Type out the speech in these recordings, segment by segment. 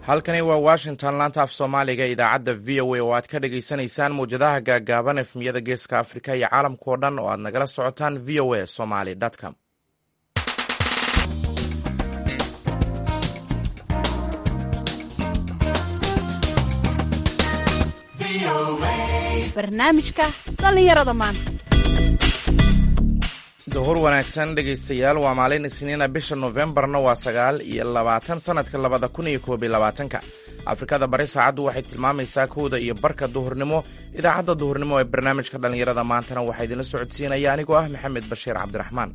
halkani waa washington laanta af soomaaliga idaacadda v o a oo aad ka dhagaysanaysaan mawjadaha gaagaaban efmiyada geeska afrika iyo caalamkao dhan oo aad nagala socotaan v o a somaly com barnaamijka dhallinyarada maanta duhur wanaagsan dhegaystayaal waa maalin isniina bisha nofembarna waa sagaal iyo labaatan sanadka labada kun iyo koob iyo labaatanka afrikada bari saacaddu waxay tilmaamaysaa kowda iyo barka duhurnimo idaacadda duhurnimo ee barnaamijka dhallinyarada maantana waxaa idinla socodsiinaya anigoo ah maxamed bashiir cabdiraxmaan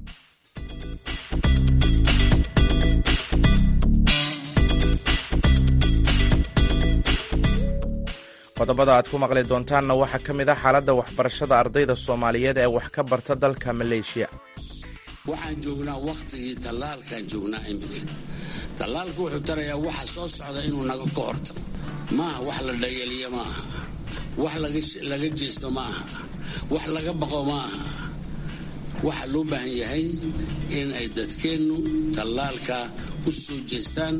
qodobada aad ku maqli doontaanna waxaa ka mid ah xaaladda waxbarashada ardayda soomaaliyeed ee wax ka barta dalka maleeshiya waxaan joognaa wakhtigii tallaalkaan joognaa imika tallaalku wuxuu tarayaa waxa soo socda inuu naga ka horto maaha wax la dhayaliyo ma aha wax laga jeesto ma aha wax laga baqo ma aha waxa loo baahan yahay in ay dadkeennu tallaalka u soo jeestaan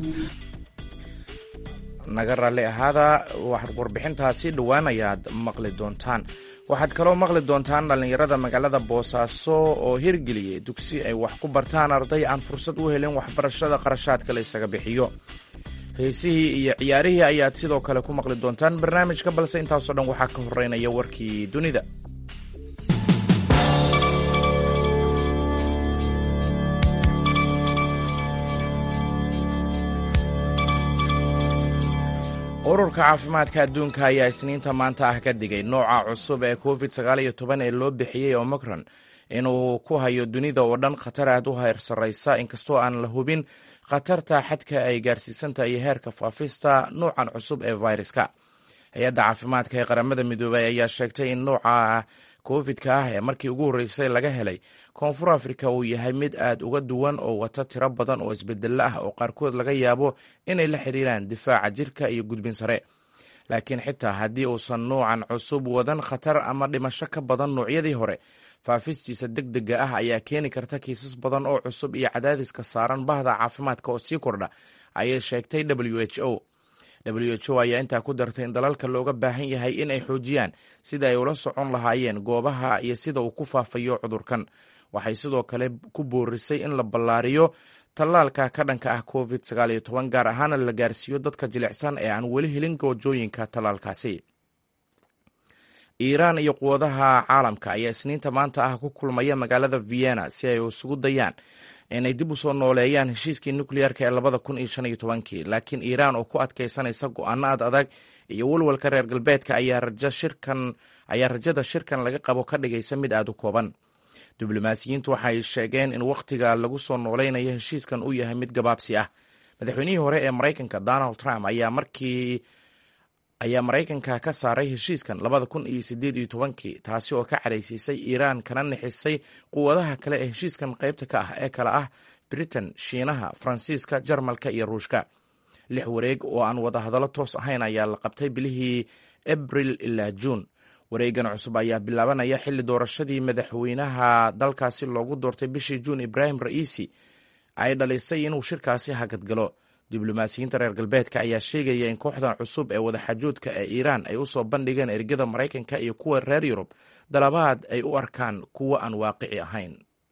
naga raalli ahaada warbixintaasi dhowaan ayaad maqli doontaan waxaad kaloo maqli doontaan dhallinyarada magaalada boosaaso oo hirgeliyay dugsi ay wax ku bartaan arday aan fursad u helin waxbarashada qarashaadka la ysaga bixiyo heesihii iyo ciyaarihii ayaad sidoo kale ku maqli doontaan barnaamijka balse intaasoo dhan waxaa ka horeynaya warkii dunida ururka caafimaadka adduunka ayaa isniinta maanta ah ka digay nooca cusub ee covid sagaal iyo toban ee loo bixiyey omicron inuu ku hayo dunida oo dhan khatar aad u heer sarraysa inkastoo aan la hubin khatarta xadka ay gaarsiisantahay iyo heerka faafista nuucan cusub ee viruska hay-adda caafimaadka ee qaramada midoobay ayaa sheegtay in nooca covid-ka ah ee markii ugu horreysay laga helay koonfur afrika uu yahay mid aad uga duwan oo wata tiro badan oo isbedelo ah oo qaarkood laga yaabo inay la xiriiraan difaaca jirka iyo gudbin sare laakiin xitaa haddii uusan nuucan cusub wadan khatar ama dhimasho ka badan nuucyadii hore faafistiisa deg dega ah ayaa keeni karta kiisas badan oo cusub iyo cadaadiska saaran bahda caafimaadka oo sii kordha ayay sheegtay w h o w h o ayaa intaa ku dartay in dalalka looga baahan yahay in ay xoojiyaan sida ay ula socon lahaayeen goobaha iyo sida uu ku faafayo cudurkan waxay sidoo kale ku boorisay in la ballaariyo tallaalka ka dhanka ah covid sagaal iyo toban gaar ahaana la gaarsiiyo dadka jilicsan ee aan weli helin goojooyinka tallaalkaasi iiraan iyo quwadaha caalamka ayaa isniinta maanta ah ku kulmaya magaalada vienna si ay isugu dayaan inay dib u soo nooleeyaan heshiiskii nukliyeerka ee labada kun iyo shan iyo tobankii laakiin iiraan oo ku adkaysanaysa go-aano ad adag iyo walwalka reer galbeedka ayaa rajada shirkan laga qabo ka dhigaysa mid aad u kooban diblomaasiyiintu waxay sheegeen in wakhtiga lagu soo nooleynayo heshiiskan uu yahay mid gabaabsi ah madaxweynihii hore ee maraykanka donald trump ayaa markii ayaa maraykanka ka saaray heshiiskan labada kun iyo sideed iyo tobankii taasi oo ka cadhaysiisay iiraan kana nixisay quwadaha kale ee heshiiskan qaybta ka ah ee kale ah britain shiinaha faransiiska jarmalka iyo ruushka lix wareeg oo aan wadahadallo toos ahayn ayaa la qabtay bilihii abril ilaa juun wareegan cusub ayaa bilaabanaya xilli doorashadii madaxweynaha dalkaasi loogu doortay bishii juun ibraahim ra'iisi ay dhalisay inuu shirkaasi hagadgalo diblomaasiyiinta reer galbeedka ayaa sheegaya in kooxdan cusub ee wadaxajoodka ee iiraan ay usoo bandhigeen ergada maraykanka iyo kuwa reer yurub dalabaad ay u arkaan kuwo aan waaqici ahayn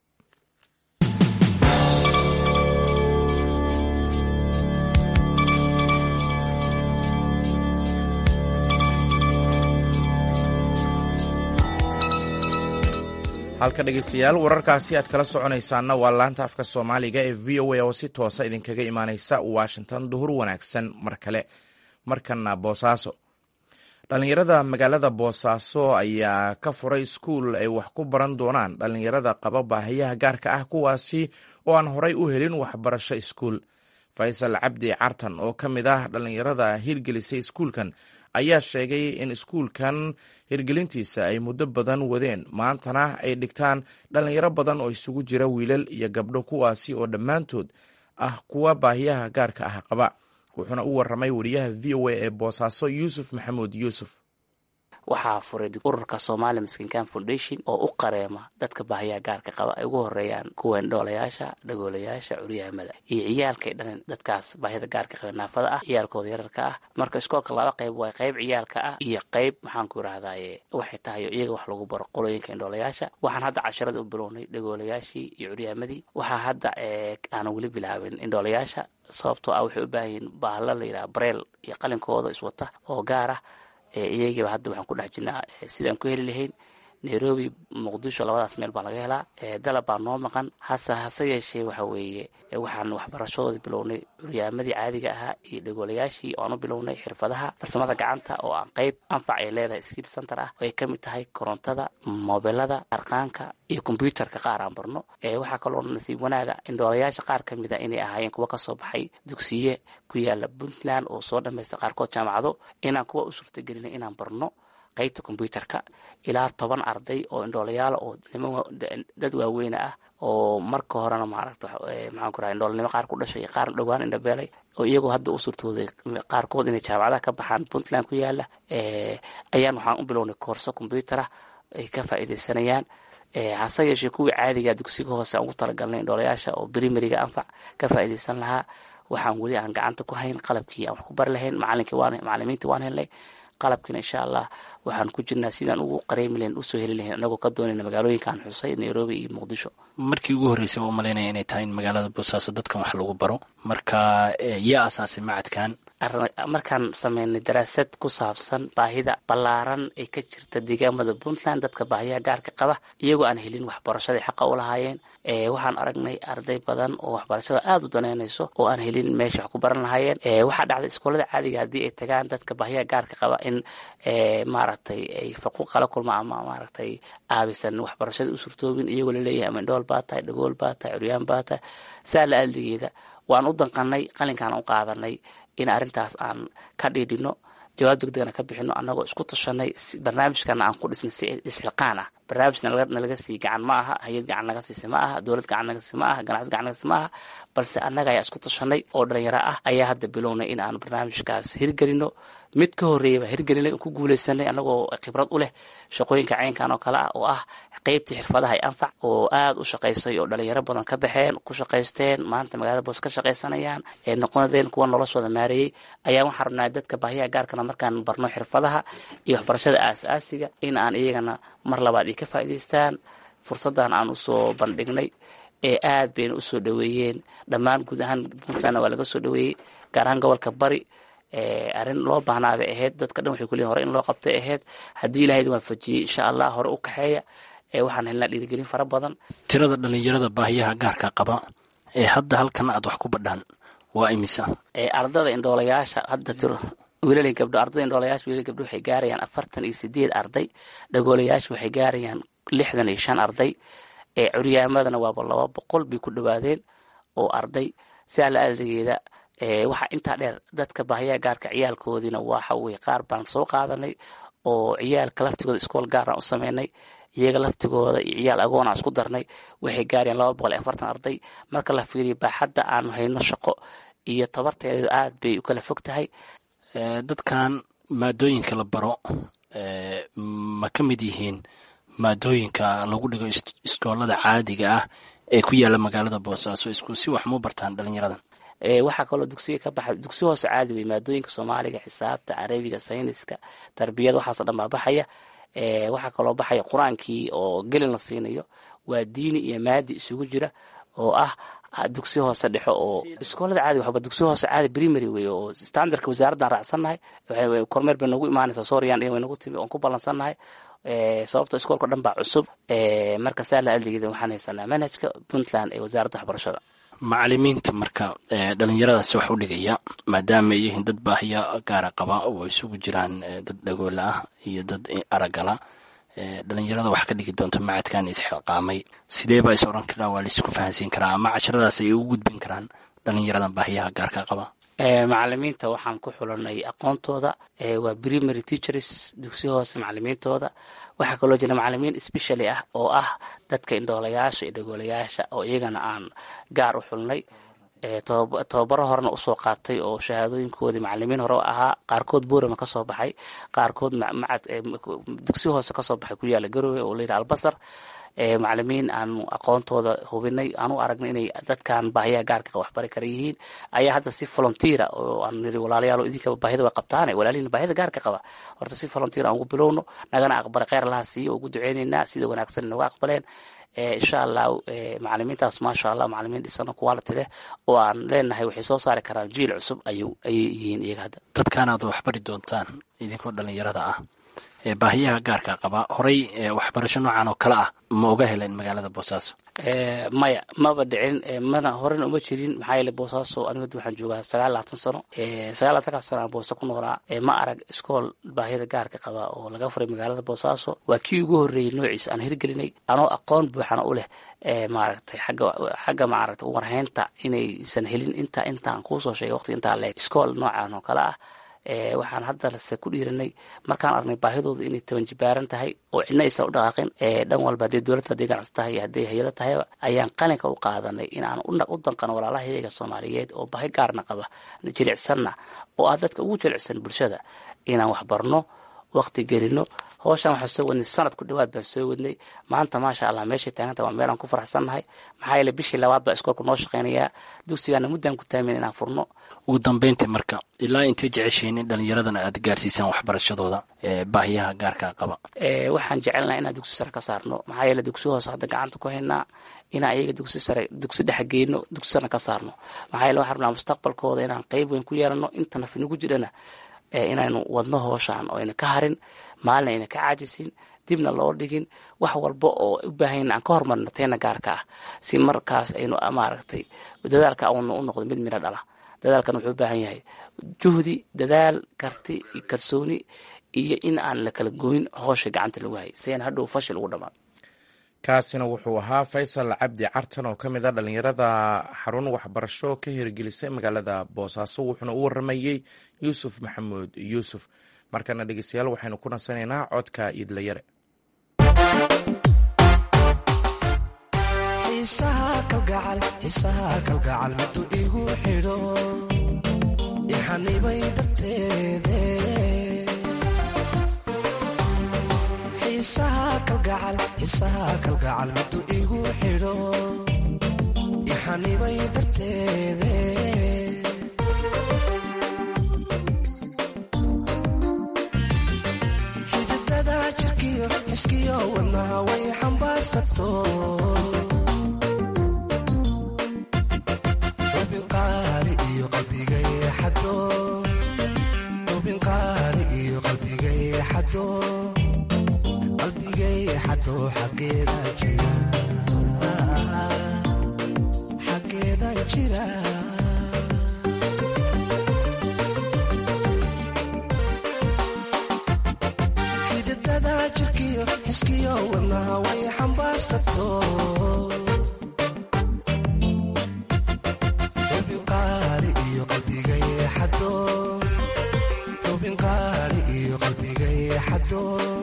halka dhegeystayaal wararkaasi aad kala soconaysaanna waa laanta afka soomaaliga ee v o a oo si toosa idinkaga imaaneysa washington duhur wanaagsan mar kale markana boosaaso dhallinyarada magaalada boosaaso ayaa ka furay iskuul ay wax ku baran doonaan dhallinyarada qaba baahiyaha gaarka ah kuwaasi oo aan horay u helin waxbarasho iskuul faysal cabdi cartan oo ka mid ah dhallinyarada hirgelisay iskuulkan ayaa sheegay in iskuulkan hirgelintiisa ay muddo badan wadeen maantana ay dhigtaan dhallinyaro badan oo isugu jira wiilal iyo gabdho kuwaasi oo dhammaantood ah kuwa baahiyaha gaarka ah qaba wuxuuna u waramay wariyaha v o a ee boosaaso yuusuf maxamuud yuusuf waxaa furay ururka somali miskinkan foundation oo u qareema dadka baahiyaha gaarka qaba ay ugu horeeyaan kuwa indhoolayaasha dhagoolayaasha curyaamada iyo ciyaalkay dhanin dadkaas baahida gaarka qaba naafada ah ciyaalkooda yararka ah marka iskoolka laba qayb waa qayb ciyaalka ah iyo qayb maxaan ku irahdaye waxay tahay iyaga wax lagu baro qolooyinka indhoolayaasha waxaan hadda casharada u bilownay dhagoolayaashii iyo curyaamadii waxaa hadda aanan weli bilaabin indhoolayaasha sababtoo ah waxay u baahan yihiin baahlo la yidhaha bareel iyo qalinkooda iswata oo gaar ah iyagiiba hadda waxaan ku dhex jirnaa sidaan ku heli lahayn nairobi muqdisho labadaas meel baa laga helaa dalab baa noo maqan hase hase yeeshee waxa weeye waxaan waxbarashadoodii bilownay curyaamadii caadiga ahaa iyo dhagoolayaashii oan u bilownay xirfadaha farsamada gacanta oo aan qayb anfac ay leedahay skiil center ah oo ay ka mid tahay korontada mobilada arqaanka iyo kombyuutarka qaar aan barno waxaa kaloo nasiib wanaaga indhoolayaasha qaar ka mid a inay ahaayeen kuwa kasoo baxay dugsiye ku yaala puntland oo soo dhamaysta qaarkood jaamacado inaan kuwa u suurtagelinay inaan barno qaybta kombyuutarka ilaa toban arday oo indhoolayaala oo dad waaweyne ah oo marka horena maaragta maxaan ku raha indhoolnimo qaar ku dhashay iyo qaar dhowaan indhabeelay oo iyagoo hadda u suurtooday qaarkood inay jaamacadaha ka baxaan puntland ku yaala ayaan waxaan u bilownay koorso kombyuutarah ay ka faa'iidaysanayaan hase yeeshee kuwii caadiga dugsiga hoose aan ugu talagalnay indhoolayaasha oo brimariga anfac ka faa'iidaysan lahaa waxaan weli aan gacanta ku hayn qalabkii aan wax ku bari lahayn macalinkii waan macalimiintii waan helnay qalabkiina insha allah waxaan ku jirnaa sidaan ugu qareemi lahayn usoo heli lahayn anagoo ka doonayna magaalooyinkaan xusay nairobi iyo muqdisho markii ugu horreysay waa umalaynaya inay tahay in magaalada boosaaso dadkan wax lagu baro marka yaa asaasay macadkan markaan sameynay daraasad ku saabsan baahida ballaaran ee ka jirta deegaamada puntland dadka baahiyaha gaarka qaba iyagoo aan helin waxbarashadai xaqa u lahaayeen waxaan aragnay arday badan oo waxbarashada aada u daneynayso oo aan helin meesha wax ku baran lahaayeen waxaa dhacday iskoolada caadiga haddii ay tagaan dadka baahiyaha gaarka qaba in maaragtay ay faquuq kala kulma ama maaragtay aabisan waxbarashada u surtoobin iyagoo laleeyahay ama indhool baa tahay dhagool baa tahay curyaan baa tahay saa la aldigeeda waan u danqanay qalinkaan u qaadanay in arrintaas aan ka dhiidhino jawaab degdegana ka bixino annagoo isku tashanay barnaamijkana aan ku dhisnay si isxilqaan ah barnaamij nalaga sii gacan ma aha hay-ad gacan naga siisa ma aha dowlad gacan naga siisa ma aha ganacsi gacan naga siisa ma aha balse annaga ayaa isku tashanay oo dhalinyaro ah ayaa hadda bilownay in aan barnaamijkaas hirgelino mid ka horreeya baa hirgelinay ku guuleysanay annagoo khibrad u leh shaqooyinka caynkan oo kale ah oo ah qeybtii xirfadaha ay anfac oo aada u shaqaysay oo dhalinyaro badan ka baxeen ku shaqaysteen maanta magaalada boos ka shaqaysanayaan ee noqonadeen kuwa noloshooda maareeyey ayaa waxaan rabnaa dadka baahiyaha gaarkana markaan barno xirfadaha iyo waxbarashada aas-aasiga in aan iyagana mar labaad ay ka faa'iidaystaan fursaddan aan usoo bandhignay ee aad bayna usoo dhoweeyeen dhammaan guud ahaan puntlandna waa laga soo dhoweeyey gaar ahaan gobolka bari arrin loo baahnaa bay ahayd dadka dhan waxay kuleeyihin hore in loo qabtay ahayd haddii ilahayd waafajiyey insha allah hore u kaxeeya waxaan helnaa dhiirigelin fara badan tirada dhalinyarada baahiyaha gaarka qaba ee hadda halkan aad wax ku badhaan waa imisa ardada indhoolayaasha hadda tiro wiilal gabdho ardada indhoolayaasha wiilal gabdho waxay gaarayaan afartan iyo sideed arday dhagoolayaasha waxay gaarayaan lixdan iyo shan arday ee curyaamadana waaba laba boqol bay ku dhowaadeen oo arday sidaa la aldigeeda waxaa intaa dheer dadka baahiyaha gaarka ciyaalkoodiina waxa weye qaar baan soo qaadanay oo ciyaalka laftigooda iskool gaaraan u sameynay iyaga laftigooda iyo ciyaal agoon aan isku darnay waxay gaarayaan laba boqol iyo afartan arday marka la fiiriyo baaxadda aanu hayno shaqo iyo tabarteedu aad bay u kala fog tahay dadkan maadooyinka la baro ma ka mid yihiin maadooyinka lagu dhigo iskoolada caadiga ah ee ku yaala magaalada boosaaso isku si wax mu bartaan dhalinyaradan waxaa kaloo dugsiga ka baxa dugsi hoose caadi wey maadooyinka soomaaliga xisaabta carabiga sayniska tarbiyada waxaaso dhan baa baxaya waxaa kaloo baxaya qur-aankii oo gelin la siinayo waa diini iyo maadi isugu jira oo ah dugsi hoose dhexo oo iskoolada caadi waxba dugsi hoose caadi primary wey oo standardka wasaaraddan raacsannahay kormeer bay noogu imaanaysaa sooriyan way nagu timi oon ku ballansannahay sababto iskoolka dhan baa cusub marka saa la aldigeeda waxaan haysanaa manhajka puntland ee wasaaradda waxbarashada macalimiinta marka dhalinyaradaasi wax u dhigaya maadaama ay yihiin dad baahiya gaara qaba oo isugu jiraan dad dhagoola ah iyo dad aragala dhalinyarada wax ka dhigi doonta macadkan isxilqaamay sidee baa is oran karaa waa laisku fahansiin karaa ama casharadaas ay ugu gudbin karaan dhalinyaradan baahiyaha gaarka qaba macalimiinta waxaan ku xulanay aqoontooda waa primary teachers dugsi hoose macalimiintooda waxaa kaloo jira macalimiin specially ah oo ah dadka indhoolayaasha iyo dhagoolayaasha oo iyagana aan gaar u xulnay tobabaro horena usoo qaatay oo shahaadooyinkoodii macalimiin hore ahaa qaarkood boorama kasoo baxay qaarkood macad dugsi hoose kasoo baxay ku yaala garowe oo layidhi albasar macalimiin aanu aqoontooda hubinay aanu aragnay inay dadkan baahiyaha gaarka waxbari kara yihiin ayaa hadda si volunteera oo aan niri walaalayaal idinkaba baahida way qabtaane walaalihiin baahida gaarka qaba horta si volunteer aan ugu bilowno nagana aqbalay kheyr allaha siiyo ugu duceyneynaa sida wanaagsan nooga aqbaleen insha allah macalimiintaas maasha allah macalimiin dhisano quality leh oo aan leenahay waxay soo saari karaan jiil cusub ayuu ayay yihiin iyaga hadda dadkan aad waxbari doontaan idinkoo dhalinyarada ah ee baahiyaha gaarka qaba horey waxbarasho noocan oo kale ah ma oga heleen magaalada boosaaso maya maba dhicin mana horena uma jirin maxaa yeele boosaaso aniga waxaan joogaa sagaal labaatan sano sagaal labaatanka sano aan boosto ku noolaa ma arag iskool baahiyada gaarka qaba oo laga furay magaalada boosaaso waa kii ugu horreeyey noociisa aan hirgelinay anoo aqoon buuxana u leh maaragtay xagga xagga maaragtay warhaynta inaysan helin inta intaan kuusoo sheegay waqti intaa leeg iskool noocan oo kale ah waxaan haddanase ku dhiiranay markaan aragnay baahidooda inay tabanjibaaran tahay oo cidna aysan u dhaqaaqin dhan walba haddii dowladda hadday ganacsi tahay iyo hadday hay-ada tahayba ayaan qalinka u qaadanay inaan u danqano walaalahayaga soomaaliyeed oo baahi gaarna qaba jilicsanna oo ah dadka ugu jilicsan bulshada inaan waxbarno waqti gelino howshaan waxaan soo wadnay sanad ku dhawaad baan soo wadnay maanta maasha allah meeshay taaganta waa meelaan ku faraxsannahay maxaa yeele bishii labaad baa iskoolka noo shaqeynayaa dugsigaana muddaan ku taamin inaan furno ugu dambeyntii marka ilaa intay jeceshiin in dhalinyaradana aad gaarsiisaan waxbarashadooda baahiyaha gaarka qaba waxaan jecelnaha inaan dugsi sare ka saarno maxaa yeele dugsi hoose hadda gacanta ku haynaa inaan iyaga dugsi sare dugsi dhexe geyno dugsi sarena ka saarno maxaa yeele waxaan rabnaa mustaqbalkooda inaan qeyb weyn ku yeelano inta nafinagu jirana inaynu wadno hooshaan oo ayna ka harin maalina ayna ka caajisin dibna loo dhigin wax walba oo u baahan aan ka hormarno teena gaarka ah si markaas aynu maaragtay dadaalka aanu u noqdo mid midho dhala dadaalkan wuxuu u baahan yahay juhdi dadaal karti iyo kalsooni iyo in aan la kala goyn hoosha gacanta lagu hayay si aan hadhow fashil ugu dhamaan kaasina wuxuu ahaa faysal cabdi cartan oo ka mid a dhalinyarada xarun waxbarasho ka hirgelisay magaalada boosaaso wuxuuna u waramayey yuusuf maxamuud yuusuf markana dhegeystayaal waxaynu ku nasanaynaa codka idlayare xiisaha kalgacal midu igu xidho ixanibay darteede xididada jirkiyo xiskiyo wadnaha way xambaarsato ubinqaali iyo qalbigay xado ubinqaali iyo qalbigay xado xageeda jira xididada jirkiyo xiskiyo wadnaha way xambaarsato ubinqaali iyo qalbigay xado ubinqaali iyo qalbigay xado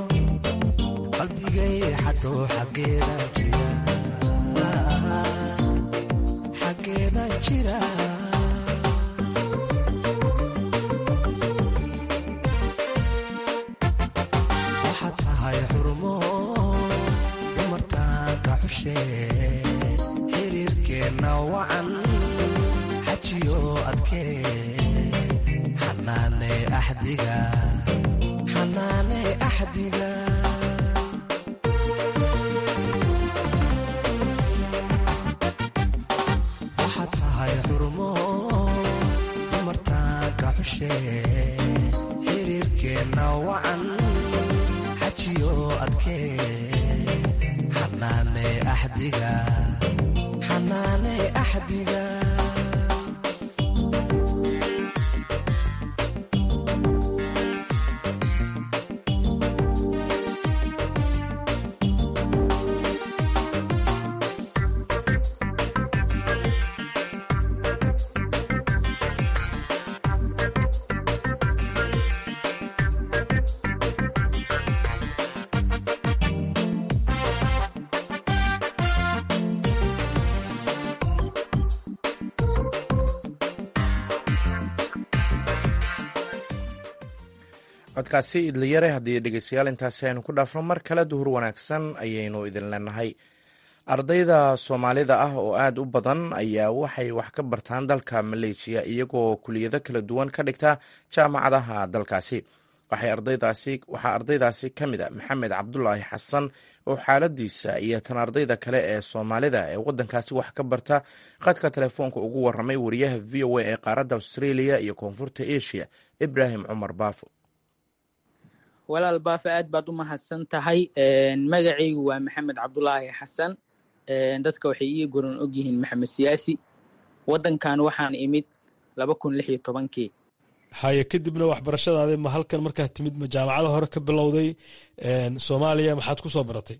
xageeda jira waxaad tahay xurmo dumartaanka xushe xiriirkeenna wacan xajiyo adkee xanaane axdiga xanaane axdiga xiriirkeenna wacan xajiyo adkee xanaane axdiga xanaane axdiga codkaasi idlayare haddii dhegeystayaal intaasi aynu ku dhaafno mar kale duhur wanaagsan ayaynu idin leenahay ardayda soomaalida ah oo aada u badan ayaa waxay wax ka bartaan dalka maleeshiya iyagoo kuliyado kala duwan ka dhigta jaamacadaha dalkaasi waxaa ardaydaasi ka mid a maxamed cabdulaahi xasan oo xaaladiisa iyo tan ardayda kale ee soomaalida ee wadankaasi wax ka barta khadka telefoonka ugu waramay wariyaha v o a ee qaaradda australia iyo koonfurta asia ibraahim cumar baafo walaal baafo aad baad u mahadsan tahay magacaygu waa maxamed cabdulaahi xasan dadka waxay ii goran ogyihiin maxamed siyaasi wadankan waxaan imid laba kun lix iyo tobankii haye kadibna waxbarashadaadi ma halkan markaad timid ma jaamacada hore ka bilowday soomaaliya maxaad ku soo baratay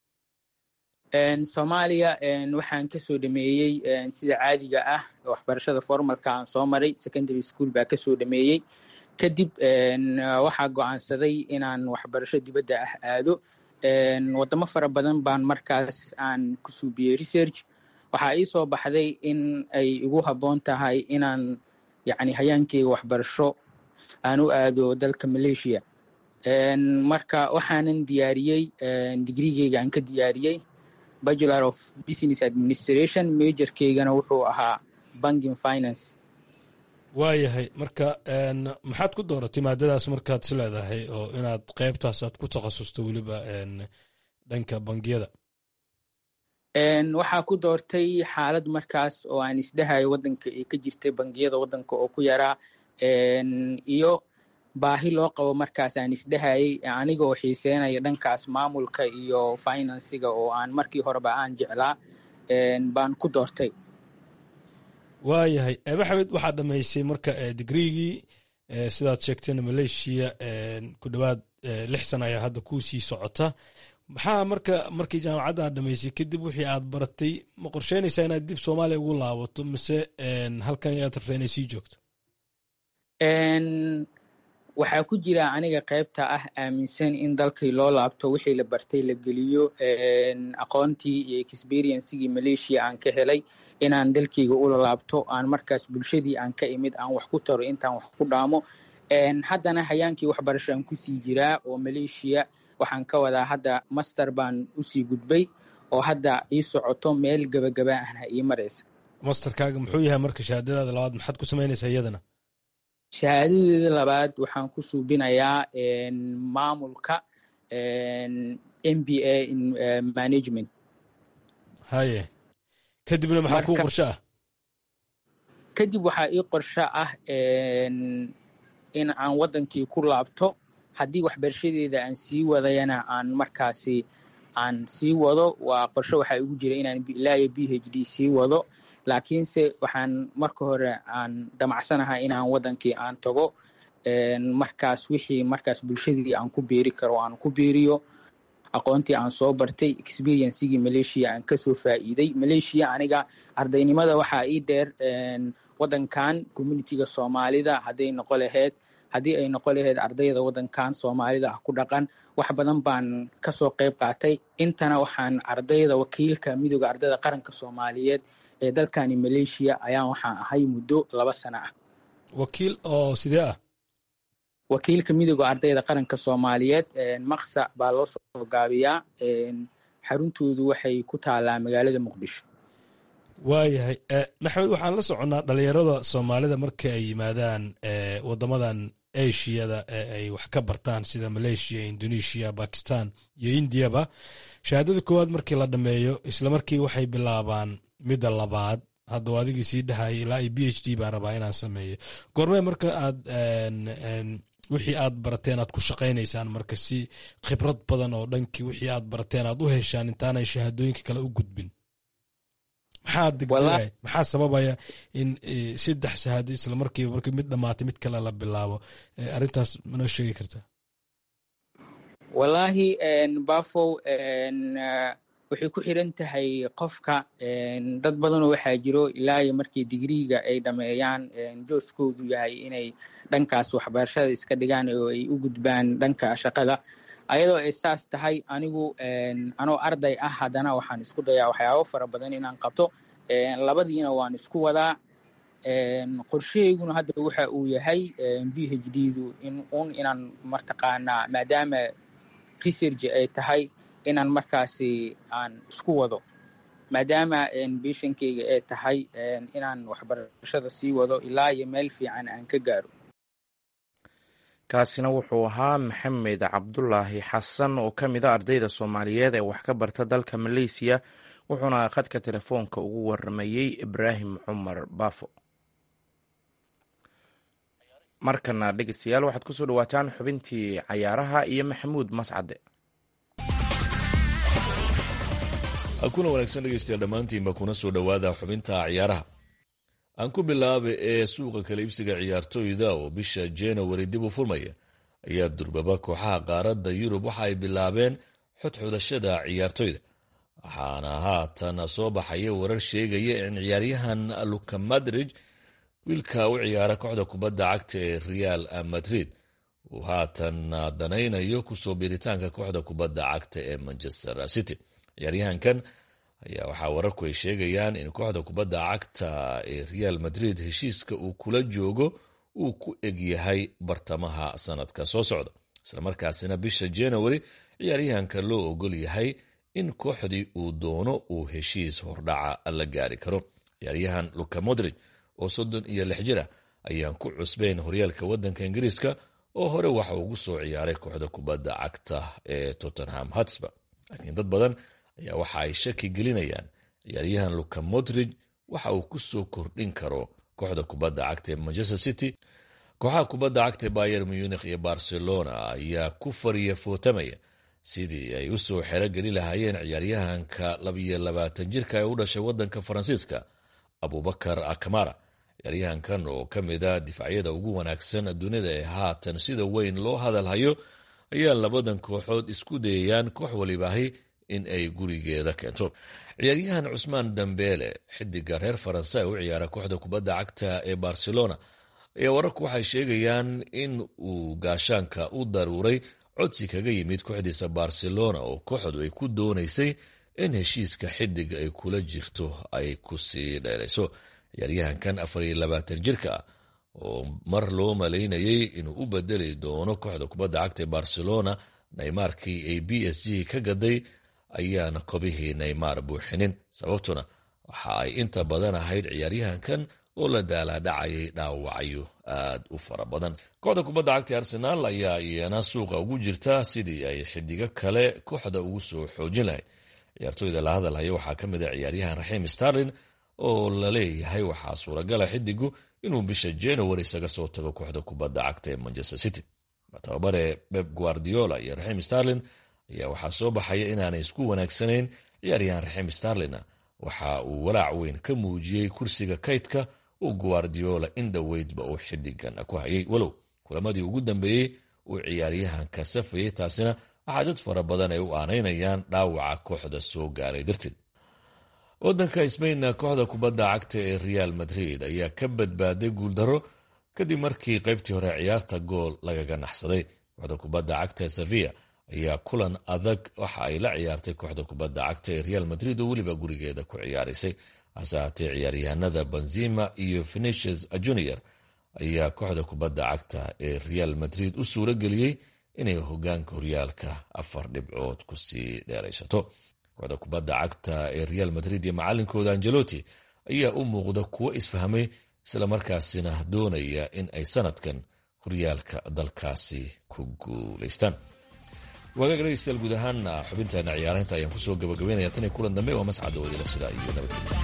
soomaaliya waxaan kasoo dhameeyey sida caadiga ah waxbarashada formalka aan soo maray secondary school baa kasoo dhameeyey kadib waxaa go-aansaday inaan waxbarasho dibadda ah aado wadamo fara badan baan markaas aan ku suubiyey research waxaa ii soo baxday in ay igu habboon tahay inaan yacni hayaankeyga waxbarasho aan u aado dalka malaysia marka waxaanan diyaariyey digrigeyga aan ka diyaariyey bachelor of business administration majorkeygana wuxuu ahaa banking finance waayahay marka maxaad ku dooratay maadadaas markaad is leedahay oo inaad qeybtaas aad ku takhasusto weliba dhanka bangiyada waxaa ku doortay xaalad markaas oo aan isdhahayo waddanka ay ka jirtay bangiyada waddanka oo ku yaraa iyo baahi loo qabo markaas aan isdhahayay aniga oo xiiseynaya dhankaas maamulka iyo finansiga oo aan markii horeba aan jeclaa baan ku doortay waayahay maxamed waxaad dhamaysay marka digriigii sidaad sheegtayna malaysia ku dhowaad lix sana ayaa hadda kuu sii socota maxaa marka markii jaamacadda aad dhamaysay kadib wixii aad baratay ma qorsheynaysaa inaad dib soomaaliya ugu laabato mise halkan ayaad rabtaa inay sii joogto waxaa ku jira aniga qaybta ah aaminsan in dalkii loo laabto wixii la bartay la geliyo aqoontii iyo experiencegii malaysia aan ka helay inaan dalkeyga ula laabto aan markaas bulshadii aan ka imid aan wax ku taro intaan wax ku dhaamo haddana hayaankii waxbarasho aan kusii jiraa oo malaysia waxaan ka wadaa hadda master baan usii gudbay oo hadda ii socoto meel gebagaba ahna ii maraysa masterkaaga muxuu yahay marka shahaadadaada labaad maxaad ku samaynaysaa iyadana shahaadadeeda labaad waxaan ku suubinayaa maamulka m b a in management haye kadibna maxaa kuu qorsho ah kadib waxaa ii qorsho ah in aan waddankii ku laabto haddii waxbarashadeeda aan sii wadayana aan markaasi aan sii wado waa qorsho waxaa igu jira inaan ilaayo b h d sii wado laakiinse waxaan marka hore aan damacsanahay inaan waddankii aan tago markaas wixii markaas bulshadii aan ku beeri karo aan ku beeriyo aqoontii aan soo bartay experiencegii malaysia aan kasoo faa'iiday malaysia aniga ardaynimada waxaa ii dheer waddankan communitiga soomaalida hadday noqo laheyd haddii ay noqo laheyd ardayda waddankan soomaalida ah ku dhaqan wax badan baan kasoo qayb qaatay intana waxaan ardayda wakiilka midooda ardayda qaranka soomaaliyeed ee dalkani malaysia ayaan waxaan ahay muddo laba sano ah wakiil oo sidee ah wakiilka midooda ardayda qaranka soomaaliyeed maksa baa loo soo gaabiyaa xaruntoodu waxay ku taalaa magaalada muqdisho waayahay maxamed waxaan la soconnaa dhalinyarada soomaalida marka ay yimaadaan wadamadan ashiyada ee ay wax ka bartaan sida malaysia indonesia bakistan iyo indiyaba shahaadada koowaad markii la dhameeyo isla markii waxay bilaabaan midda labaad hadda u adigii sii dhahayay ilaa iyo b h d baan rabaa inaan sameeyo goormee marka aad wixii aad barateen aad ku shaqaynaysaan marka si khibrad badan oo dhankii wixii aad barateen aad u heshaan intaanay shahaadooyinka kale u gudbin maxaa degdegay maxaa sababaya in saddex shahaado isla markiiba markii mid dhamaatay mid kale la bilaabo arrintaas manoo sheegi kartaa wallaahi bafow waxay ku xiran tahay qofka dad badanoo waxaa jiro ilaa iyo markii digriiga ay dhameeyaan jooskoodu yahay inay dhankaas waxbarashada iska dhigaan oo ay u gudbaan dhanka shaqada ayadoo ay saas tahay anigu anoo arday ah haddana waxaan isku dayaa waxyaabo fara badan inaan qabto labadiina waan isku wadaa qorshahayguna hadda waxa uu yahay b h d du in un inaan martaqaanaa maadaama research ay tahay inaan markaasi aan isku wado maadaama bishankeyga ay tahay inaan waxbarashada sii wado ilaa iyo meel fiican aan ka gaaro kaasina wuxuu ahaa maxamed cabdulaahi xasan oo ka mid a ardayda soomaaliyeed ee wax ka barta dalka maleysiya wuxuuna khadka telefoonka ugu waramayey ibraahim cumar baafo markana dhegeystayaal waxaad kusoo dhawaataan xubintii cayaaraha iyo maxamuud mascade kuna wanaagsan dhegeystayaal dhammaantiinba kuna soo dhowaada xubinta ciyaaraha aan ku bilaaba ee suuqa kala iibsiga ciyaartoyda oo bisha january dib u furmaya ayaa durbaba kooxaha qaaradda yurub waxa ay bilaabeen xodxodashada ciyaartoyda waxaana haatan soo baxaya warar sheegaya in ciyaaryahan luka madrid wiilka u ciyaara kooxda kubadda cagta ee real madrid uu haatan danaynayo kusoo biiritaanka kooxda kubadda cagta ee manchester city ciyaaryahankan ayaa waxaa wararku ay sheegayaan in kooxda kubadda cagta ee real madrid heshiiska uu kula joogo uu ku egyahay bartamaha sanadka soo socda islamarkaasina bisha january ciyaaryahanka loo ogol yahay in kooxdii uu doono uu heshiis hordhaca la gaari karo ciyaaryahan luka modrig oo soddon iyo lix jir ah ayaan ku cusbeyn horyaalka waddanka ingiriiska oo hore waxa ugu soo ciyaaray kooxda kubadda cagta ee tottenham hotspur laakiin dad badan ayaa waxa ay shaki gelinayaan ciyaaryahan luka modrig waxa uu ku soo kordhin karo kooxda kubadda cagta ee manchester city kooxaha kubadda cagta ee bayer munich iyo barcelona ayaa ku fariya footamaya sidii ay u soo xerogeli lahaayeen ciyaaryahanka labiyo labaatan jirka ee u dhashay waddanka faransiiska abubakar kamara ciyaaryahankan oo ka mid a difaacyada ugu wanaagsan dunida ee haatan sida weyn loo hadalhayo ayaa labadan kooxood isku dayayaan koox walibaahi in ay gurigeeda keento ciyaaryahan cusmaan dambeele xidiga reer faransa ee u ciyaara kooxda kubadda cagta ee barcelona ayaa wararku waxay sheegayaan in uu gaashaanka u daruuray codsi kaga yimid kooxdiisa barcelona oo kooxdu ay ku doonaysay in heshiiska xidig ay kula jirto ay ku sii dheerayso ciyaaryahankan afar iyo labaatan jirka ah oo mar loo malaynayay inuu u bedeli doono kooxda kubadda cagta ee barcelona neymarkii ay b s g ka gaday ayaana kobihii neymar buuxinin sababtuna waxa ay inta badan ahayd ciyaaryahankan oo la daalaadhacayay dhaawacyo aad u fara badan kooxda kubadda cagta arsenaal ayaa iyana suuqa ugu jirta sidii ay xidigo kale kooxda ugu soo xoojin lahayd ciyaartooyda la hadalhaya waxaa ka mid a ciyaaryahan raxiim starlin oo la leeyahay waxaa suuragala xidigu inuu bisha january isaga soo tago kooxda kubadda cagta ee manchester city tababare beb guardiola iyo raxiim starlin ayaa waxaa soo baxaya inaanay isku wanaagsanayn ciyaaryahan raxiim starlina waxa uu walaac weyn ka muujiyey kursiga kaydka uu guardiola in dhoweydba uu xidigan ku hayay walow kulamadii ugu dambeeyey uu ciyaaryahanka safayay taasina waxaa dad fara badan ay u aanaynayaan dhaawaca kooxda soo gaaray darteed wadanka sbainna kooxda kubadda cagta ee real madrid ayaa ka badbaaday guuldaro kadib markii qaybtii hore ciyaarta gool lagaga naxsaday kooxda kubadda cagta ee sevilla ayaa kulan adag waxa ay la ciyaartay kooxda kubadda cagta ee real madrid oo weliba gurigeeda ku ciyaaraysay hase haatee ciyaaryahanada benzima iyo venetius junior ayaa kooxda kubadda cagta ee real madrid u suuro geliyey inay hogaanka horyaalka afar dhibcood kusii dheeraysato kooxda kubadda cagta ee real madrid iyo macalinkooda angeloti ayaa u muuqda kuwo isfahmay islamarkaasina doonaya in ay sanadkan horyaalka dalkaasi ku guulaystaan waagaag dhegeystayaal guud ahaana xubinteena ciyaaraynta ayaan kusoo gabagabeynaya tan iyo kulan dambe waa mascada wadila sida iyo nabadgelya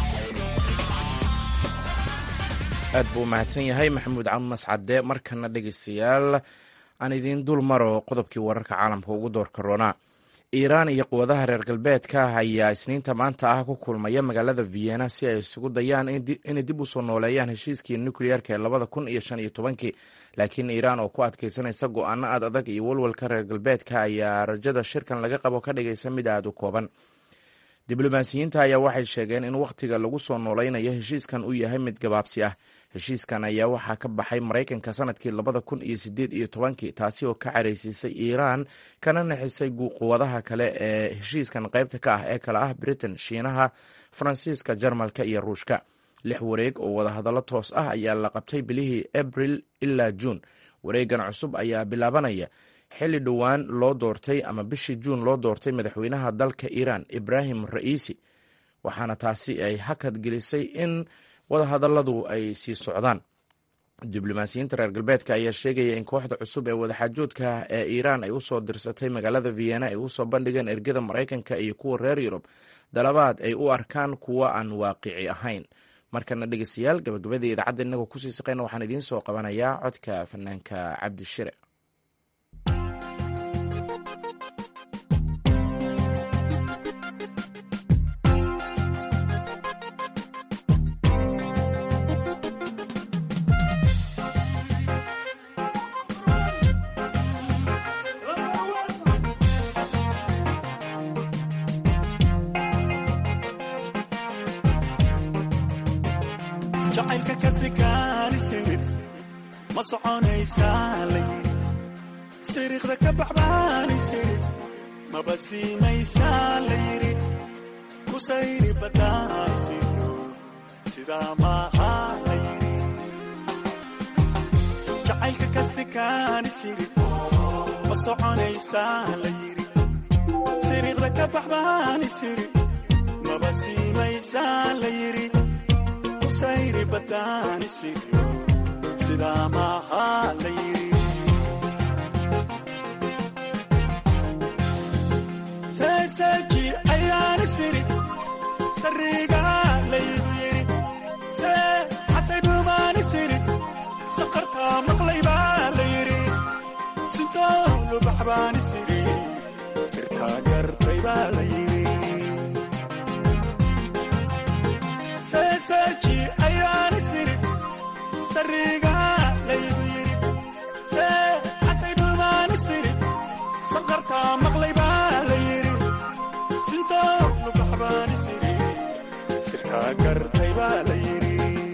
aad buu u mahadsan yahay maxamuud cam mascade markana dhegeystayaal aan idiin dul maro qodobkii wararka caalamka ugu doorka roonaa iiraan iyo quwadaha reer galbeedka ayaa isniinta maanta ah ku kulmaya magaalada vienna si ay isugu dayaan inay dib u soo nooleeyaan heshiiskii nukliyeerka ee labada kun iyo shan iyo tobankii laakiin iiraan oo ku adkeysanaysa go-aano aad adag iyo walwalka reer galbeedka ayaa rajada shirkan laga qabo ka dhigaysa mid aada u kooban diblomaasiyiinta ayaa waxay sheegeen in wakhtiga lagu soo nooleynayo heshiiskan uu yahay mid gabaabsi ah heshiiskan ayaa waxaa ka baxay maraykanka sanadkii labada kun iyo sideed iyo tobankii taasi oo ka caraysiisay iiraan kana naxisay quwadaha kale ee heshiiskan qaybta ka ah ee kale ah britain shiinaha faransiiska jarmalka iyo ruushka lix wareeg oo wadahadallo toos ah ayaa la qabtay bilihii abril ilaa juun wareegan cusub ayaa bilaabanaya xilli dhowaan loo doortay ama bishii juun loo doortay madaxweynaha dalka iiraan ibraahim ra'iisi waxaana taasi ay hakad gelisay in wadahadalladu ay sii socdaan diblomaasiyiinta reer galbeedka ayaa sheegaya in kooxda cusub ee wadaxaajoodka ee iiraan ay usoo dirsatay magaalada vienna ay usoo bandhigeen ergada maraykanka iyo kuwa reer yurub dalabaad ay u arkaan kuwa aan waaqici ahayn markana dhegeystayaal gabagabadii idaacadda inagoo kusii saqeyna waxaan idiin soo qabanayaa codka fanaanka cabdishire jacaylka ka sikaanisid ma soconaysaa layiri siriiqda ka baxbaanisid maba siimaysaa layiri ku sayri badaansiyo sidaa maaha layiri jacaylka ka sikaanisid ma soconaysaa layiri siriiqda ka baxbaanisid maba siimaysaa layiri sayri badaanisiyo sidaa maaha la yiri seeseeji ayaani siri sariiga laygu yiri see xatay dhumaani siri saqartaa maqlaybaa la yiri sintoolu baxbaani siri sirtaa gartay baa la yiri seeseeji ayaani siri sariiga laygu yiri see xatay dhumaani siri saqartaa maqlay baa la yiri sintoolu baxbaani siri sirtaa gartay baa la yiri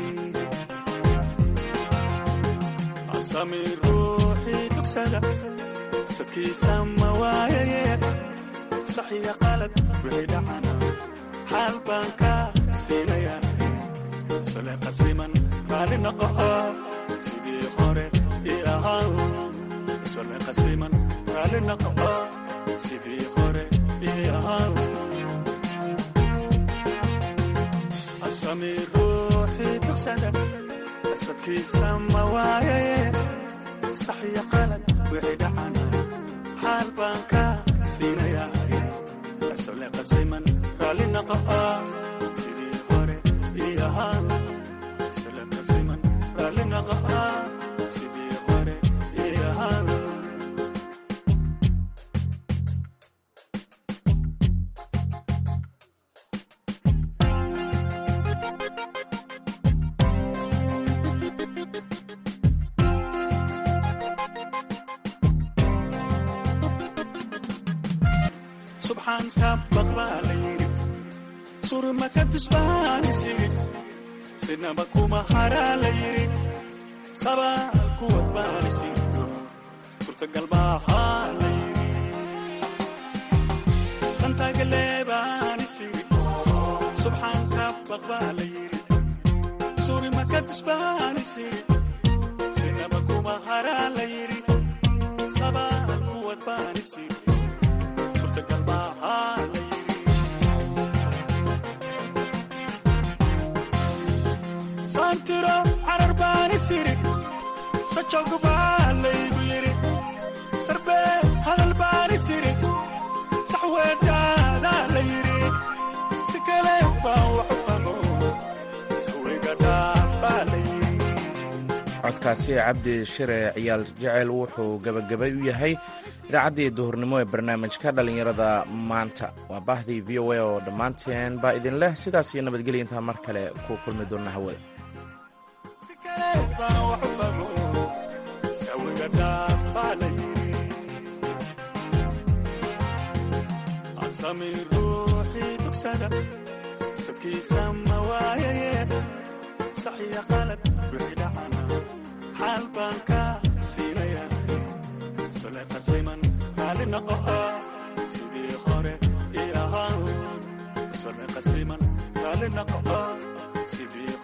asami ruuxii dugsada sadkiisa ma waayaye saxiya qalad wixii dhacana xaal baan ka siinaya sole qasliman raali noqo sidii hore ii ahaa sole qasliman raali noqo sidii hore ii ahaa asami ruuxii dugsada asadkiisa ma waayaye saxiya qalad wixii dhacana xaal baan ka siinaya sole qasliman raali noqo sidii hore ii ahaa sole qasliman raali noqo sidii hore ii ahaa subxaanka baqbaa la yiri surmaka tusbaani siri sinaba kuma haraa la yiri sabaal kuwad baani siriyo surtagal baahaa la yiri santagaleebaani siri subxaanka baqbaa la yiri surmaka tusbaani siri sinaba kuma haraa la yiri sabaal kuwad baani siri saantiro carar baani siri sajog baa laygu yiri sarbee hadal baani siri saxweedhaadaa la yiri si kale baan waxu famo saweyga dhaaf baa la yiri codkaasi cabdi shire ciyaal jecel wuxuu gabagabay u yahay idaacaddii duhurnimo ee barnaamijka dhallinyarada maanta waa baahdii v o a oo dhammaanteen baa idin leh sidaas iyo nabadgelya intaa mar kale ku kulmi doona hawada asami ruuxii dugsada sadkiisa ma waayaye saxiya qalad wixii dhacana xaal baan ka siinaya sole qasliman raali noqo sidii hore ii ahaa sole qasliman raali noqo sidii